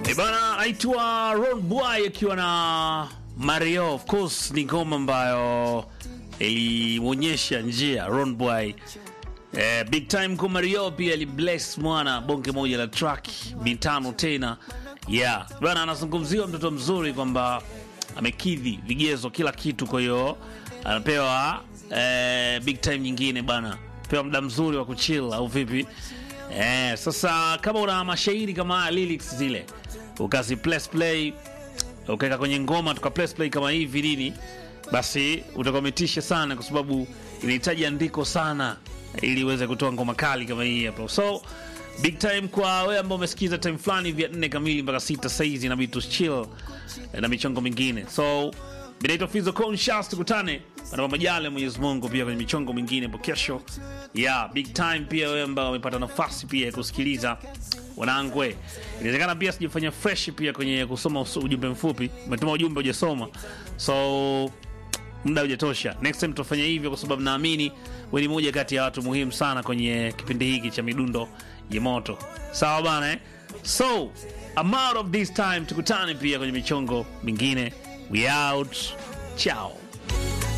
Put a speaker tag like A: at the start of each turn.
A: E bana, aitwa Ron Boy akiwa na Mario. Of course ni ngoma ambayo ilimwonyesha njia Ron Boy. Eh, big time kwa Mario pia alibless mwana bonge moja la track mitano tena. Yeah. Bana anazungumziwa mtoto mzuri kwamba amekidhi vigezo kila kitu, kwa hiyo anapewa eh, big time nyingine bana, pewa muda mzuri wa kuchill au vipi? Eh, sasa kama una mashairi kama haya lyrics zile ukazi place play ukaweka kwenye ngoma tuka place play kama hivi nini, basi utakometisha sana, kwa sababu inahitaji andiko sana ili uweze kutoa ngoma kali kama hii hapo. So big time kwa wewe ambao umesikiza time fulani vya nne kamili mpaka sita saizi, inabidi tu chill na michongo mingine. So Binaitwa Fizo Conscious, tukutane panapo majaliwa Mwenyezi Mungu, pia kwenye michongo mingine hapo kesho. Yeah, big time pia wewe ambao umepata nafasi pia ya kusikiliza wanangwe, inawezekana pia sijafanya fresh pia kwenye kusoma usu- ujumbe mfupi, umetuma ujumbe hujasoma, so muda hujatosha. Next time tutafanya hivyo, kwa sababu naamini wewe ni moja kati ya watu muhimu sana kwenye kipindi hiki cha midundo ya moto. Sawa bana eh? So I'm out of this time, tukutane pia kwenye michongo mingine. We out. Ciao.